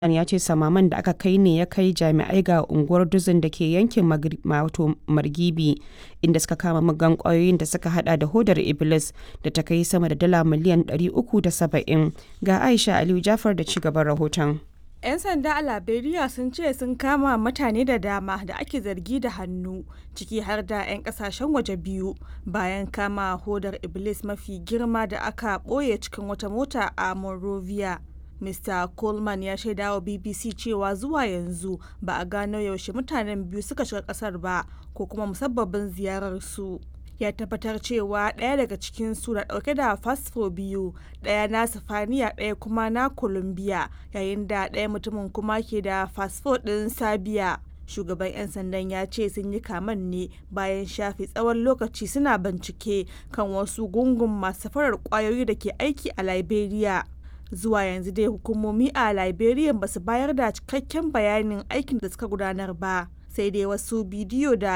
ya ce samaman da aka kai ne ya kai jami'ai ga unguwar Duzin da ke yankin Margibi inda suka kama muggan kwayoyin da suka hada da hodar Iblis da ta kai sama da dala miliyan 370. Ga Aisha Aliyu Jafar da cigaban rahoton. 'Yan sanda a Liberia sun ce sun kama mutane da dama da ake zargi da hannu ciki har da 'yan kasashen waje biyu bayan kama hodar Iblis mafi girma da aka ɓoye cikin wata mota a Monrovia. Mr. Coleman ya shaida wa BBC cewa zuwa yanzu ba a gano yaushe mutanen biyu suka shiga kasar ba ko kuma musabbabin ziyararsu. ya tabbatar cewa ɗaya daga cikin su na ɗauke da fasfo biyu ɗaya na sifaniya ɗaya kuma na colombia yayin da ɗaya mutumin kuma ke da fasfo ɗin sabiya shugaban 'yan sandan ya ce sun yi kaman ne bayan shafe tsawon lokaci suna bincike kan wasu gungun masu farar kwayoyi da ke aiki a liberia zuwa yanzu dai hukumomi a liberia ba su bayar da cikakken bayanin aikin da suka gudanar ba sai dai wasu bidiyo da